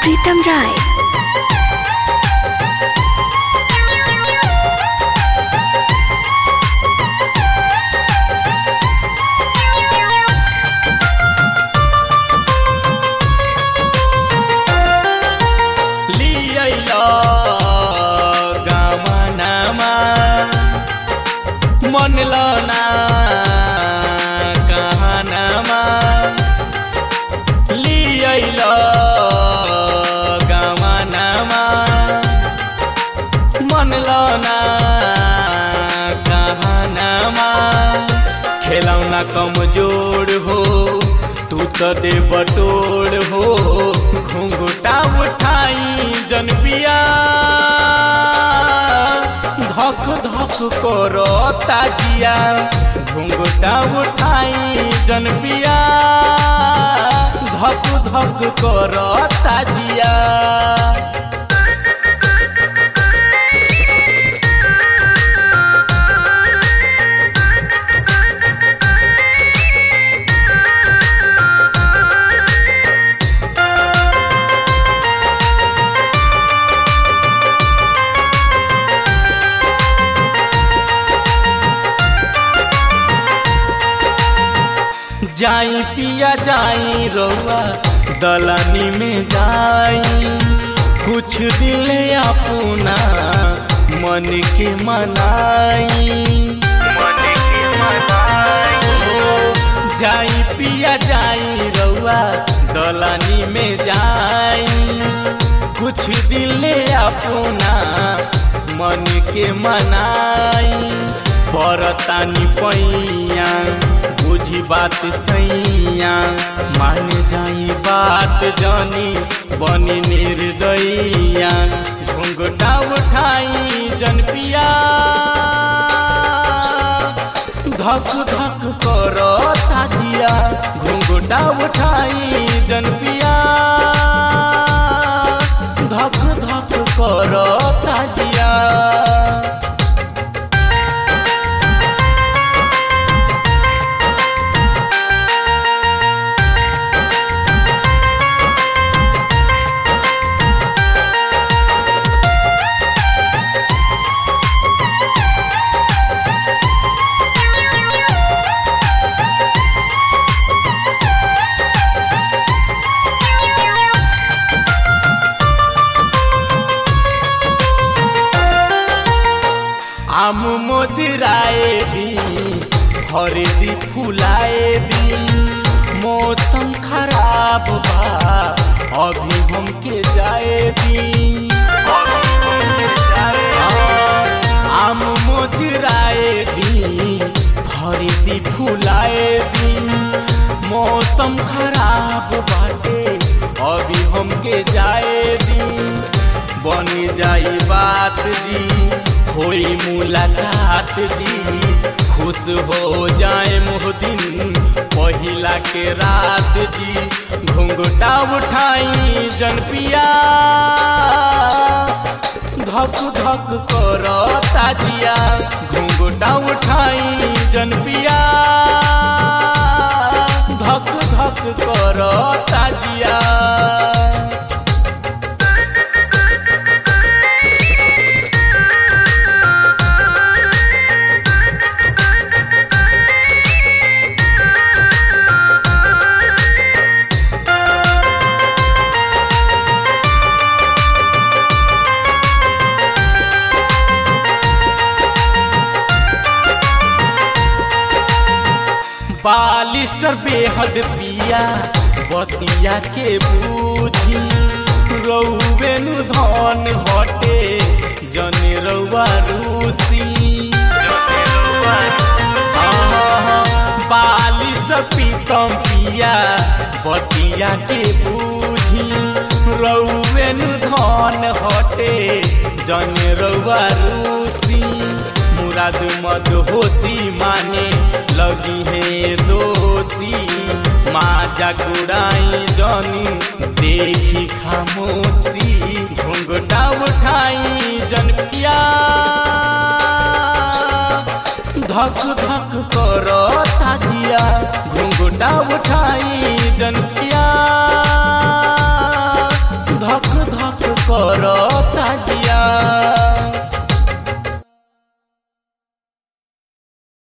प्रीतम राय लियल गमनमा मनल ना कहनमा लियल गमनमा मनल ना कहनमा खेलौना कमजोर हो तू तो दे बटोर हो घुंघटा उठाई जन पिया धक धक करो ताजिया घुंघटा उठाई जन पिया धक धक करो ताजिया जाई पिया जाई रउआ दलानी में जाई कुछ दिल अपना मन के मनाई मन के मनाई जाई पिया जाई रउआ दलानी में जाई कुछ दिल अपना मन के मनाई परतानी पैया बुझी बात सैया मान जाई बात जानी बनी निर्दयिया घुंघटा उठाई जन पिया धक धक कर ताजिया घुंघटा उठाई जन पिया धक धक कर ताजिया आम मोजराए दी हरेदी फुलाए दी मौसम खराब बा अभी हमके जाए दी आम मोजराए दी हरेदी फुलाए दी मौसम खराब बाटे अभी हमके जाए दी बन जाई बात जी होई मुलाकात जी खुश हो जाए मोहदिन पहिला के रात जी घुंघटा उठाई जन पिया धक धक कर ताजिया घुंघटा उठाई जन पिया धक धक कर ताजिया बालिस्टर बेहद पिया बतिया के बूझी रौबेनु धन हटे जने रौआ रूसी बालिस्टर पीतम पिया बतिया के बूझी रौबेनु धन हटे जने रौआ रूसी मुराद मद होती माने लगी है दोषी माजा गुड़ाई जनी देखी खामोशी घुंघटा उठाई जन पिया धक धक कर ताजिया घुंघटा उठाई जन पिया धक करता जिया